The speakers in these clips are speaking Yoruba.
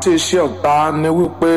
àti iṣẹ́ ọ̀tá ni wípé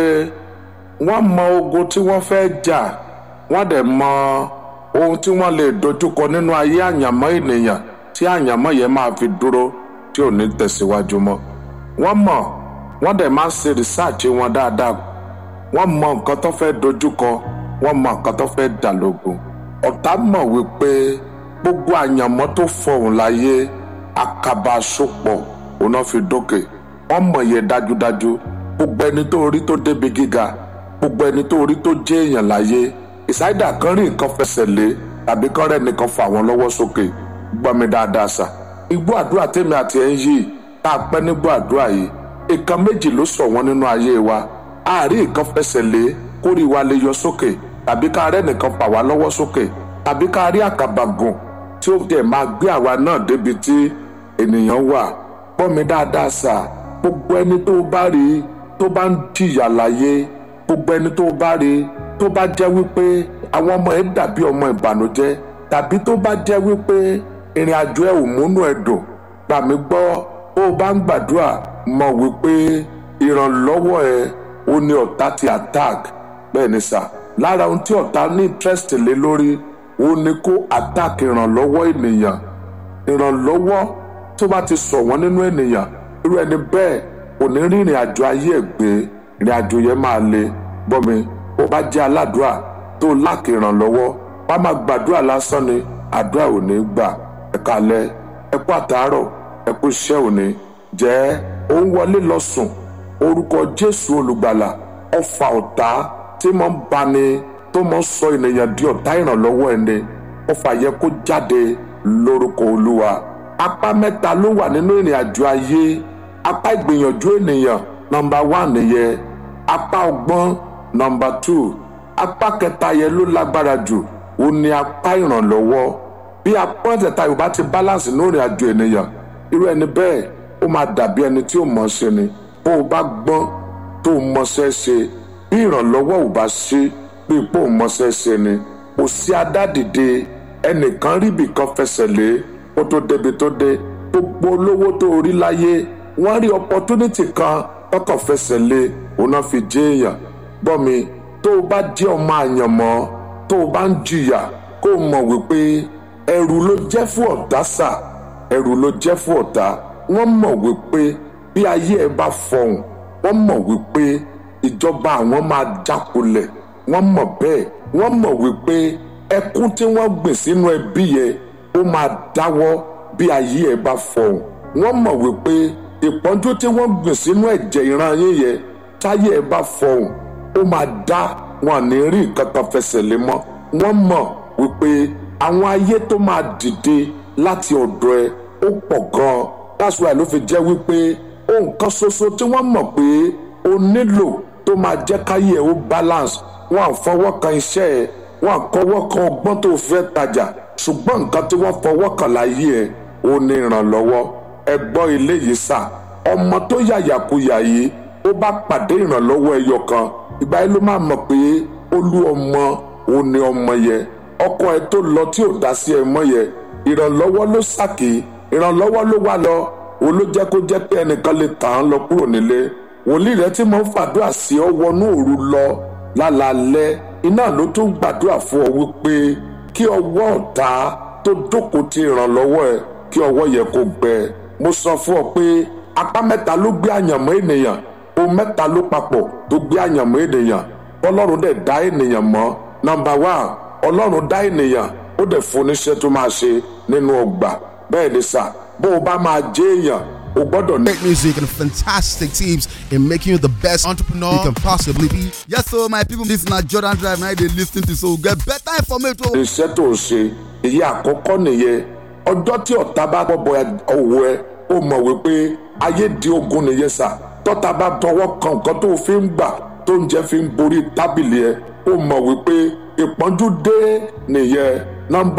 wọ́n mọ ogun tí wọ́n fẹ́ jà wọ́n dẹ̀ mọ ohun tí wọ́n lè dojúkọ nínú ayé àyànmọ́ ènìyàn tí àyànmọ́ yẹn máa fi dúró tí ò ní tẹ̀síwájú mọ́ wọ́n mọ̀ wọ́n dẹ̀ máa ń ṣe rìsáàcì wọn dáadáa wọ́n mọ nǹkan tó fẹ́ dojúkọ wọ́n mọ nǹkan tó fẹ́ dà lógun ọ̀tá mọ̀ wípé gbogbo àyànmọ́ tó fọhùn láyé àkàbà sopọ̀ òun náà fi dókè wọ́n mọ̀ yẹ dájúdájú gbogbo ẹni tó rí tó débi gíga gbogbo ẹni tó rí tó jẹ́ èèyàn láyé ìsáídà kan rí nǹkan fẹsẹ̀ lé tàbí kan rẹ̀ nìkan fà wọ́n lọ́wọ́ sókè gbọ́ mi dáadáa sà igbó àdúrà tèmi àti ẹ̀ ń yí tá a pẹ́ nígbó àdúrà yìí nǹkan méjì ló sọ wọ́n nínú ayé wa àárín nǹkan fẹsẹ̀ lé kórì wa lè yọ sókè tàbí ká rẹ̀ nìkan fà wá lọ́wọ́ sókè tàbí ká rí àkàbà gùn tí ó dẹ̀ máa gbé àwa náà débi tí ènìyàn wà gbọ́ mi dáadáa sà gbogbo ẹni tó bá rí tó bá ń jìyà láyé gbogbo ẹni tó bá rí tó bá jẹ́ wípé àwọn ọmọ ẹ̀ dàbí ọmọ ìbànújẹ́ tàbí tó bá jẹ́ wípé ìrìn àjò ẹ̀ ò múnú ẹ̀ dùn gbà mí gbọ́ ó bá ń gbàdúrà mọ̀ wípé ìrànlọ́wọ́ ẹ̀ ó ní ọ̀tá ti attack bẹ́ẹ̀ ni sà lára ohun tí ọ̀tá ní interest lé lórí ó ní kó attack ìrànlọ́wọ́ ènìyàn ìrànlọ́wọ́ tó bá ti sọ wọ́n nínú ènìyàn irú ẹni bẹ́ẹ̀ kò ní rí ìrìn àjò ayé ẹ̀ gbé ìrìn àjò yẹn máa le gbọ́ mi ó bá jẹ́ aládùúrà tó láàkì ìrànlọ́wọ́ wá máa gbàdúrà lásán ni àdúrà ò ní gbà ẹ kalẹ̀ ẹ kú àtàárọ̀ ẹ kú iṣẹ́ òní jẹ́ ó ń wọlé lọ sùn orúkọ Jésù olùgbàlà ọfà ọ̀tá tí mo ń bani tó mọ sọ ènìyàn di ọ̀tá ìrànlọ́wọ́ ẹni ọfà yẹ kó jáde lórúkọ Olúwa apá mẹ́ta ló wà nínú ìrìn àjò ayé apá ìgbìyànjú ènìyàn nọ́mbà wán nìyẹn apá ọgbọ́n nọ́mbà tù apá kẹta yẹn ló lágbára jù ó ní apá ìrànlọ́wọ́ bí apá ẹ̀tẹ̀ta yorùbá ti balance ní ìrìn àjò ènìyàn irú ẹni bẹ́ẹ̀ ó máa dàbí ẹni tí ó mọ̀ ọ́ ṣe ni bó o bá gbọ́n tó o mọṣẹ́ ṣe bí ìrànlọ́wọ́ ò bá ṣe bí ipò ò mọṣẹ́ ṣe ni kò sí adádìde ẹnìkan ríbi kan fẹsẹ̀ lé kó tó débi tó dé gbogbo olówó tó rí láyé wọ́n rí opportunity kan tọkàn fẹsẹ̀ lé òun náà fi jẹ́ èèyàn gbọ́ mi tó o bá jẹ́ ọmọ àyànmọ́ tó o bá ń jìyà kó o mọ̀ wípé ẹrù ló jẹ́ fún ọ̀tá sà ẹrù ló jẹ́ fún ọ̀tá wọ́n mọ̀ wípé bí ayé ẹ bá fọhùn wọ́n mọ̀ wípé ìjọba àwọn máa jákulẹ̀ wọ́n mọ̀ bẹ́ẹ̀ wọ́n mọ̀ wípé ẹkún tí wọ́n gbìn sínú ẹbí yẹn ó máa dáwọ́ bí ayé ẹ bá fọhùn wọ́n mọ̀ wípé ìpọ́njú tí wọ́n gbìn sínú ẹ̀jẹ̀ ìran yín yẹn táyé ẹ bá fọhùn ó máa dá wọn ní rí nǹkan kan fẹsẹ̀ lé mọ́ wọ́n mọ̀ wípé àwọn ayé tó máa dìde láti ọ̀dọ̀ ẹ ó pọ̀ gan-an that's why ló fi jẹ́ wípé ohun kan ṣoṣo tí wọ́n mọ̀ pé o nílò tó máa jẹ́ káyé ẹ ó balance wọn à fọwọ́ kan iṣẹ́ ẹ wọn à kọ́wọ́ kan ọgbọ́n tó fẹ́ tajà ṣùgbọ́n nǹkan tí wọ́n fọwọ́ kan láyé ẹ ó ní ìrànlọ́wọ́ ẹ gbọ́ ilé yìí sà ọmọ tó yàyàkuyà yìí ó bá pàdé ìrànlọ́wọ́ ẹyọ kan ìgbà yìí ló máa mọ̀ pé olú ọmọ òun ni ọmọ yẹ ọkọ ẹ tó lọ tí ò dá sí ẹ mọ́ yẹ ìrànlọ́wọ́ ló sàkè ìrànlọ́wọ́ ló wà lọ òun ló jẹ́ kó jẹ́ pé ẹnìkan lè tàn án lọ kúrò nílé wòlíì rẹ tí mo ń fàdúrà sí ọ wọnú òru lọ lálaalẹ́ iná ló tún gbàdúrà fún ọ wípé kí ọwọ́ ọ̀tá tó jókòó ti ìrànlọ́wọ́ ẹ kí ọwọ́ yẹ kó gbẹ mo sọ fún ọ pé apá mẹ́ta ló gbé àyànmọ́ ènìyàn ohun mẹ́ta ló papọ̀ tó gbé àyànmọ́ ènìyàn ọlọ́run dẹ̀ dá ènìyàn mọ́ nọ́mbà one ọlọ́run dá ènìyàn ó dẹ̀ fún oníṣẹ́ tó máa ṣe nínú ọgbà bẹ́ẹ̀ ni sà bó o bá máa jẹ́ èèyàn o gbọ́dọ̀ ní. Great music and fantastic tips in making you the best entrepreneur you can possibly be. Yes, so my people, this na Jordan Drive now they lis ten to so get better information. iṣẹ́ tó o ṣe èyí àkọ́kọ́ nìyẹn ọjọ́ tí ọ̀tá bá gbọ́bọ ọwọ́ ẹ ó mọ̀ wípé ayé di ogun nìyẹn sà tọ́ta bá tọwọ́ kan nǹkan tó o fi ń gbà tó ń jẹ́ fi ń borí tábìlì ẹ ó mọ̀ wípé ìpọ́njú dé nìyẹn nọ́mbà.